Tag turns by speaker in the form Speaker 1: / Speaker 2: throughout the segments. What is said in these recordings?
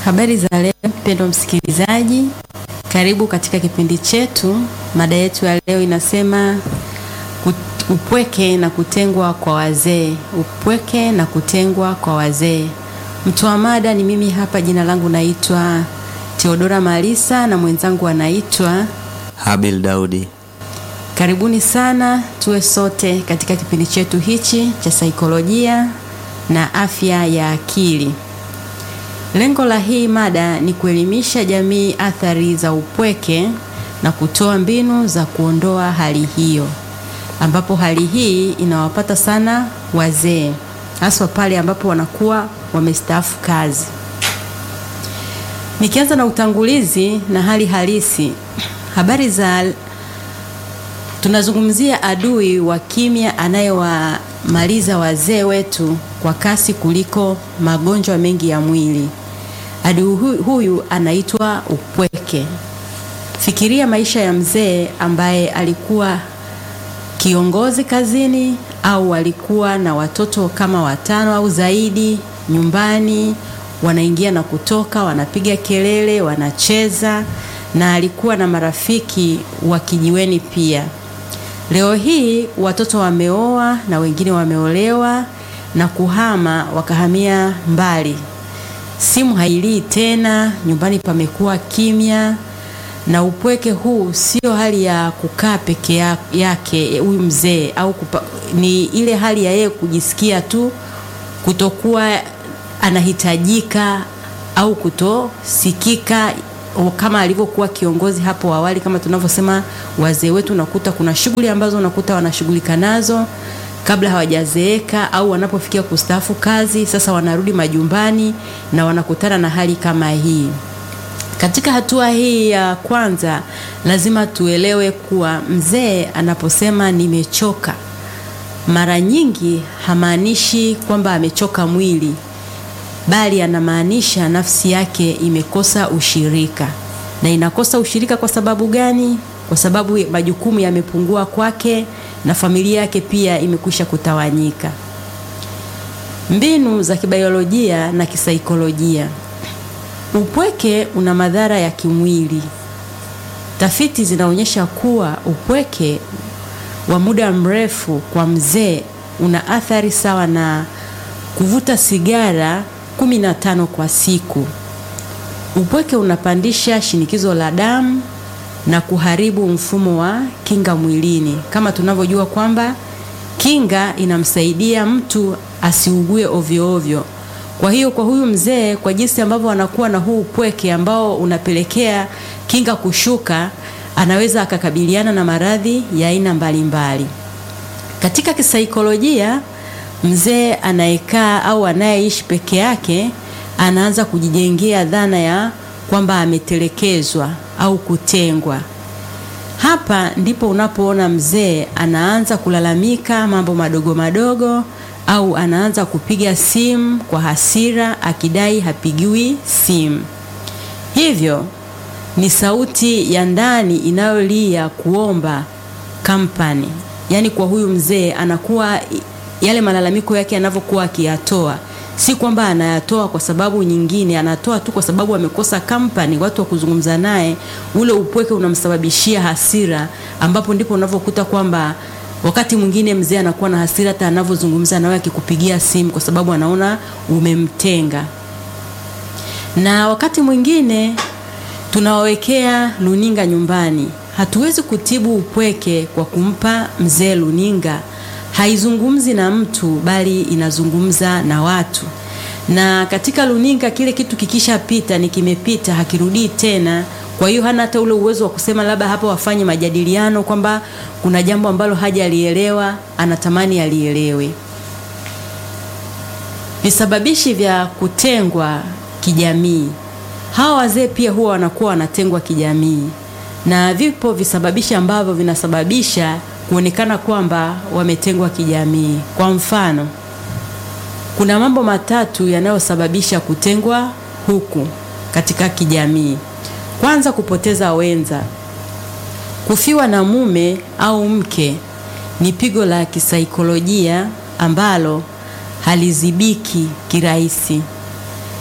Speaker 1: Habari za leo mpendwa msikilizaji, karibu katika kipindi chetu. Mada yetu ya leo inasema upweke na kutengwa kwa wazee. Upweke na kutengwa kwa wazee. Mtoa mada ni mimi hapa, jina langu naitwa Theodora Malisa na mwenzangu anaitwa
Speaker 2: Habil Daudi.
Speaker 1: Karibuni sana tuwe sote katika kipindi chetu hichi cha saikolojia na afya ya akili. Lengo la hii mada ni kuelimisha jamii athari za upweke na kutoa mbinu za kuondoa hali hiyo, ambapo hali hii inawapata sana wazee, haswa pale ambapo wanakuwa wamestaafu kazi. Nikianza na utangulizi na hali halisi, habari za tunazungumzia adui wa kimya anayewamaliza wazee wetu kwa kasi kuliko magonjwa mengi ya mwili. Adui huyu anaitwa upweke. Fikiria maisha ya mzee ambaye alikuwa kiongozi kazini au alikuwa na watoto kama watano au zaidi nyumbani, wanaingia na kutoka, wanapiga kelele, wanacheza na alikuwa na marafiki wa kijiweni pia. Leo hii watoto wameoa na wengine wameolewa na kuhama wakahamia mbali. Simu hailii tena, nyumbani pamekuwa kimya, na upweke huu sio hali ya kukaa peke yake huyu mzee au kupa, ni ile hali ya yeye kujisikia tu kutokuwa anahitajika au kutosikika kama alivyokuwa kiongozi hapo awali. Kama tunavyosema, wazee wetu unakuta kuna shughuli ambazo unakuta wanashughulika nazo kabla hawajazeeka au wanapofikia kustaafu kazi, sasa wanarudi majumbani na wanakutana na hali kama hii. Katika hatua hii ya kwanza, lazima tuelewe kuwa mzee anaposema nimechoka, mara nyingi hamaanishi kwamba amechoka mwili bali anamaanisha nafsi yake imekosa ushirika. Na inakosa ushirika kwa sababu gani? Kwa sababu majukumu yamepungua kwake na familia yake pia imekwisha kutawanyika. Mbinu za kibiolojia na kisaikolojia. Upweke una madhara ya kimwili. Tafiti zinaonyesha kuwa upweke wa muda mrefu kwa mzee una athari sawa na kuvuta sigara 15 kwa siku. Upweke unapandisha shinikizo la damu na kuharibu mfumo wa kinga mwilini. Kama tunavyojua kwamba kinga inamsaidia mtu asiugue ovyo ovyo. Kwa hiyo kwa huyu mzee, kwa jinsi ambavyo anakuwa na huu upweke ambao unapelekea kinga kushuka, anaweza akakabiliana na maradhi ya aina mbalimbali. Katika kisaikolojia mzee anayekaa au anayeishi peke yake anaanza kujijengea dhana ya kwamba ametelekezwa au kutengwa. Hapa ndipo unapoona mzee anaanza kulalamika mambo madogo madogo, au anaanza kupiga simu kwa hasira akidai hapigiwi simu. Hivyo ni sauti ya ndani inayolia kuomba kampani. Yaani kwa huyu mzee anakuwa yale malalamiko yake yanavyokuwa akiyatoa, si kwamba anayatoa kwa sababu nyingine, anatoa tu kwa sababu amekosa kampani, watu wa kuzungumza naye. Ule upweke unamsababishia hasira, ambapo ndipo unavyokuta kwamba wakati mwingine mzee anakuwa na hasira hata anavyozungumza nawe, akikupigia simu, kwa sababu anaona umemtenga. Na wakati mwingine tunawawekea luninga nyumbani. Hatuwezi kutibu upweke kwa kumpa mzee luninga haizungumzi na mtu bali inazungumza na watu. Na katika luninga, kile kitu kikishapita ni kimepita, hakirudii tena. Kwa hiyo hana hata ule uwezo wa kusema labda hapa wafanye majadiliano kwamba kuna jambo ambalo hajalielewa, anatamani alielewe. Visababishi vya kutengwa kijamii. Hawa wazee pia huwa wanakuwa wanatengwa kijamii, na vipo visababishi ambavyo vinasababisha kuonekana kwamba wametengwa kijamii. Kwa mfano, kuna mambo matatu yanayosababisha kutengwa huku katika kijamii. Kwanza, kupoteza wenza. Kufiwa na mume au mke ni pigo la kisaikolojia ambalo halizibiki kirahisi.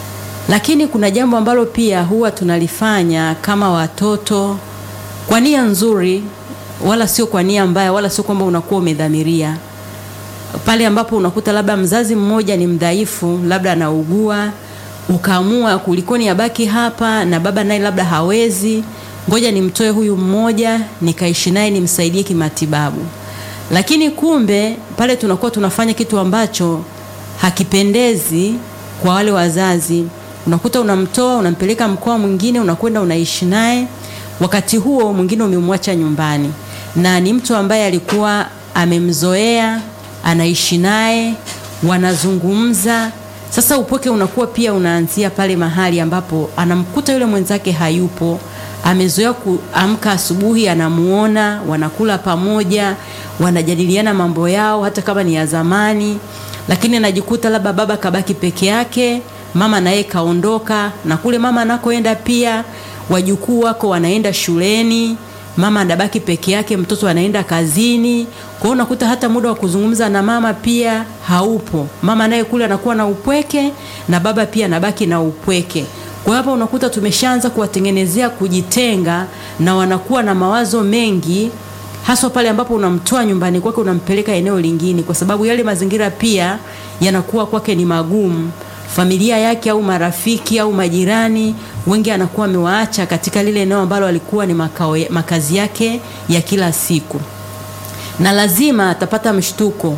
Speaker 1: Lakini kuna jambo ambalo pia huwa tunalifanya kama watoto kwa nia nzuri, wala sio kwa nia mbaya, wala sio kwamba unakuwa umedhamiria. Pale ambapo unakuta labda mzazi mmoja ni mdhaifu, labda anaugua, ukaamua kulikoni abaki hapa na baba naye labda hawezi, ngoja nimtoe huyu mmoja nikaishi naye nimsaidie kimatibabu. Lakini kumbe pale tunakuwa tunafanya kitu ambacho hakipendezi kwa wale wazazi. Unakuta unamtoa unampeleka mkoa mwingine, unakwenda unaishi naye, wakati huo mwingine umemwacha nyumbani, na ni mtu ambaye alikuwa amemzoea, anaishi naye, wanazungumza. Sasa upweke unakuwa pia unaanzia pale mahali ambapo anamkuta yule mwenzake hayupo, amezoea kuamka asubuhi, anamuona, wanakula pamoja, wanajadiliana mambo yao, hata kama ni ya zamani, lakini anajikuta labda baba kabaki peke yake, mama naye kaondoka, na kule mama anakoenda pia wajukuu wako wanaenda shuleni, mama anabaki peke yake, mtoto anaenda kazini. Kwa hiyo unakuta hata muda wa kuzungumza na mama pia haupo. Mama naye kule anakuwa na upweke na baba pia anabaki na upweke. Kwa hapa unakuta tumeshaanza kuwatengenezea kujitenga, na wanakuwa na mawazo mengi, haswa pale ambapo unamtoa nyumbani kwake unampeleka eneo lingine, kwa sababu yale mazingira pia yanakuwa kwake ni magumu. Familia yake au marafiki au majirani wengi anakuwa amewaacha katika lile eneo ambalo alikuwa ni makao, makazi yake ya kila siku, na lazima atapata mshtuko.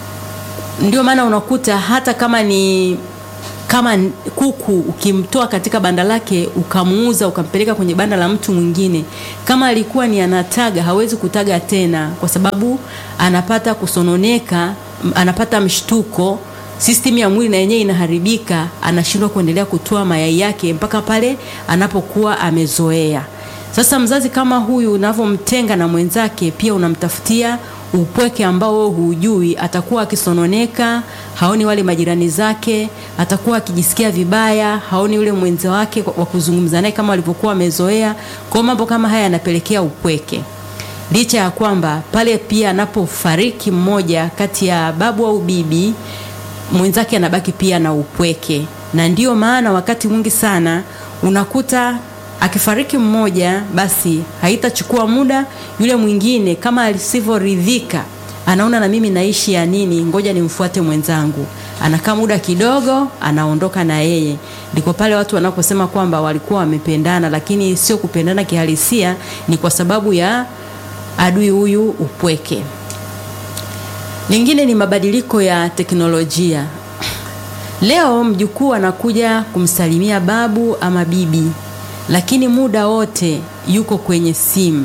Speaker 1: Ndio maana unakuta hata kama ni kama kuku ukimtoa katika banda lake ukamuuza ukampeleka kwenye banda la mtu mwingine, kama alikuwa ni anataga, hawezi kutaga tena, kwa sababu anapata kusononeka, anapata mshtuko, system ya mwili na yenyewe inaharibika, anashindwa kuendelea kutoa mayai yake mpaka pale anapokuwa amezoea. Sasa mzazi kama huyu unavyomtenga na mwenzake, pia unamtafutia upweke ambao wewe hujui. Atakuwa akisononeka, haoni wale majirani zake, atakuwa akijisikia vibaya, haoni yule mwenza wake wa kuzungumza naye kama walivyokuwa wamezoea. Kwa mambo kama haya yanapelekea upweke, licha ya kwamba pale pia anapofariki mmoja kati ya babu au bibi, mwenzake anabaki pia na upweke, na ndiyo maana wakati mwingi sana unakuta akifariki mmoja basi haitachukua muda, yule mwingine kama asivyoridhika, anaona na mimi naishi ya nini, ngoja nimfuate mwenzangu. Anakaa muda kidogo, anaondoka na yeye. Ndiko pale watu wanaposema kwamba walikuwa wamependana, lakini sio kupendana kihalisia, ni kwa sababu ya adui huyu upweke. Lingine ni mabadiliko ya teknolojia. Leo mjukuu anakuja kumsalimia babu ama bibi lakini muda wote yuko kwenye simu.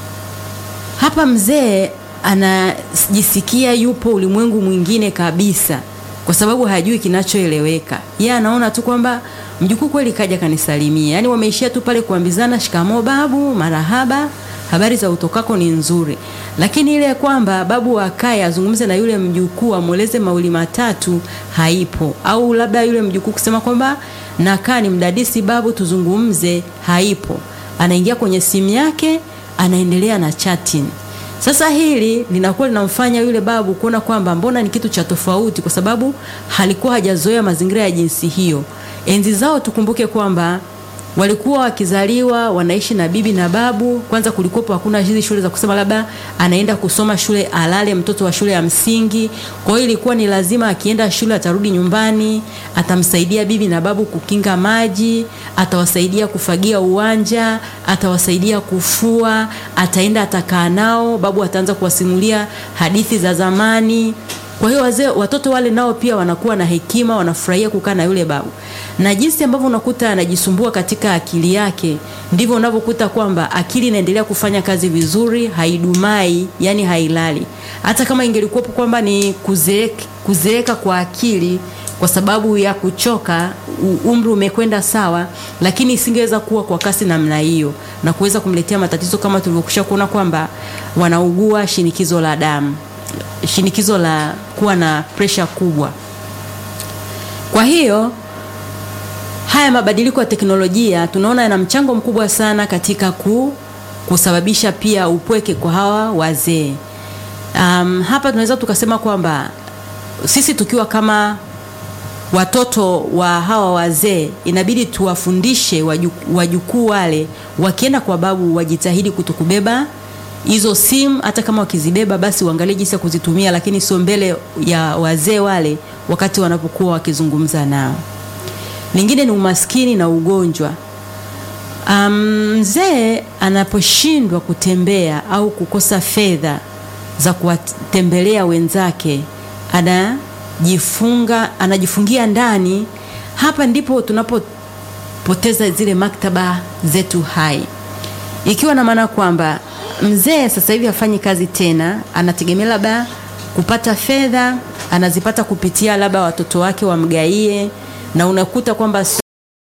Speaker 1: Hapa mzee anajisikia yupo ulimwengu mwingine kabisa, kwa sababu hajui kinachoeleweka. Yeye anaona tu kwamba mjukuu kweli kaja kanisalimia, yaani wameishia tu pale kuambizana shikamoo babu, marahaba, habari za utokako ni nzuri, lakini ile kwamba babu akae azungumze na yule mjukuu amweleze mauli matatu haipo, au labda yule mjukuu kusema kwamba nakaa ni mdadisi babu, tuzungumze, haipo. Anaingia kwenye simu yake, anaendelea na chatting. Sasa hili linakuwa linamfanya yule babu kuona kwamba mbona ni kitu cha tofauti, kwa sababu halikuwa hajazoea mazingira ya jinsi hiyo. Enzi zao tukumbuke kwamba walikuwa wakizaliwa wanaishi na bibi na babu. Kwanza kulikuwa hakuna hizi shule za kusema labda anaenda kusoma shule alale mtoto wa shule ya msingi. Kwa hiyo ilikuwa ni lazima akienda shule atarudi nyumbani, atamsaidia bibi na babu kukinga maji, atawasaidia kufagia uwanja, atawasaidia kufua, ataenda atakaa nao, babu ataanza kuwasimulia hadithi za zamani. Kwa hiyo wazee, watoto wale nao pia wanakuwa na hekima, wanafurahia kukaa na yule babu, na jinsi ambavyo unakuta anajisumbua katika akili yake, ndivyo unavyokuta kwamba akili inaendelea kufanya kazi vizuri, haidumai, yani hailali. Hata kama ingelikuwepo kwamba ni kuzeeka, kuzeeka kwa akili kwa sababu ya kuchoka, umri umekwenda sawa, lakini isingeweza kuwa kwa kasi namna hiyo na kuweza kumletea matatizo kama tulivyokwisha kuona kwamba wanaugua shinikizo la damu shinikizo la kuwa na presha kubwa. Kwa hiyo haya mabadiliko ya teknolojia tunaona yana mchango mkubwa sana katika ku, kusababisha pia upweke kwa hawa wazee. Um, hapa tunaweza tukasema kwamba sisi tukiwa kama watoto wa hawa wazee inabidi tuwafundishe wajukuu wale, wakienda kwa babu wajitahidi kutokubeba hizo simu. Hata kama wakizibeba, basi uangalie jinsi ya kuzitumia, lakini sio mbele ya wazee wale wakati wanapokuwa wakizungumza nao. Lingine ni umaskini na ugonjwa. Mzee um, anaposhindwa kutembea au kukosa fedha za kuwatembelea wenzake anajifunga anajifungia ndani. Hapa ndipo tunapopoteza zile maktaba zetu hai, ikiwa na maana kwamba mzee sasa hivi hafanyi kazi tena, anategemea labda kupata fedha, anazipata kupitia labda watoto wake wamgaie, na unakuta kwamba